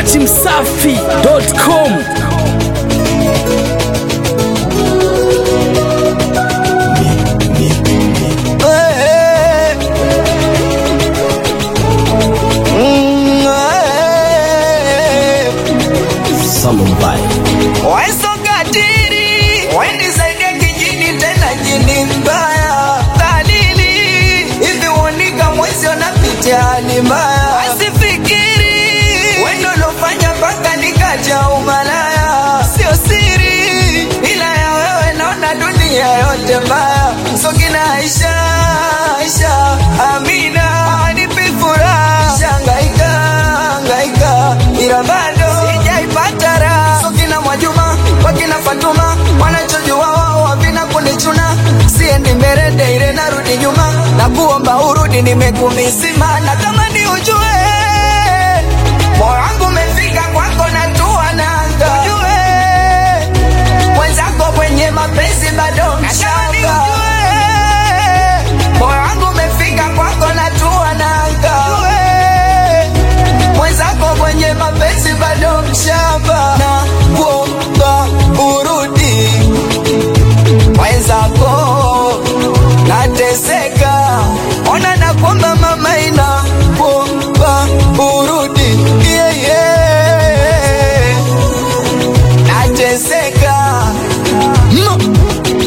dachimsafi.com Waisokatiri waendisaidia kijini tena jini mbaya dhalili hivi uonika mwezi wanapitia hali mbaya asifikiri wendo lofanya mpaka nikaja umalaya sio siri ila ya wewe naona dunia yote mbaya sokina Aisha Aisha Amina anipi furaha shangaika hangaika ila bado sijaipata raha sokina Mwajuma wakina Fatuma wanachojua wao havina kunichuna siendi mbele daire narudi nyuma na kuomba urudi nimekumisima na kama ni ujue moyo wangu umefika kwako na tua nanga ujue mwenzako kwenye mapenzi bado mchanga moyo wangu umefika kwako na tua nanga mwenzako kwenye mapenzi bado mshamba na kuomba urudi mwenzako nateseka ona na kwamba mama ina kuomba urudi yeah, yeah. nateseka mm.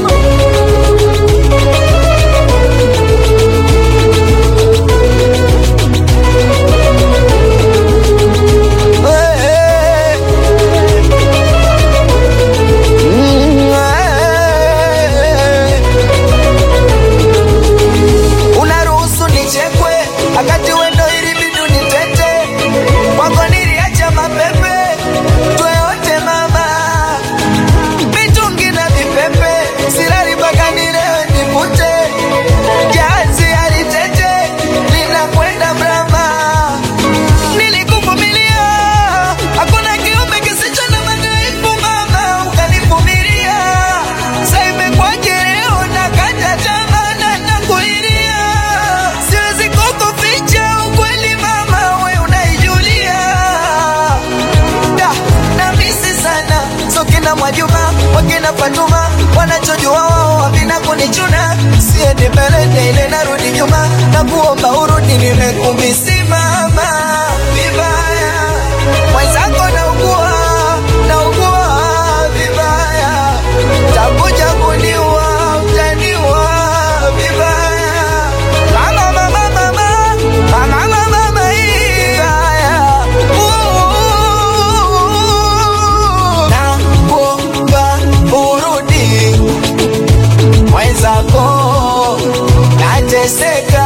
unaruhusu nichekwe akati wendo ili bidu nitete kwako niliacha mapepe tweyote mama mitungi na vipepe silali mpaka nilewe nikute jazi alitete linakwenda mrama nilikuvumilia hakuna kiumbe kisicho na madhaifu mama ukanivumilia sa imekwaje leo nakata tamaa na nakuilia siwezi kukuficha ukweli mama we unaijulia da na misi sana so kina Mwajuma wakina Fatuma wanachojua wao havina kunichuna siendi mbele daile narudi nyuma na kuomba urudi nimekumisimama vibaya mwenzako naugua naugua vibaya takuja kuniua utaniua vibaya mama mama mama mama mama mama vibaya na kuomba urudi mwenzako nateseka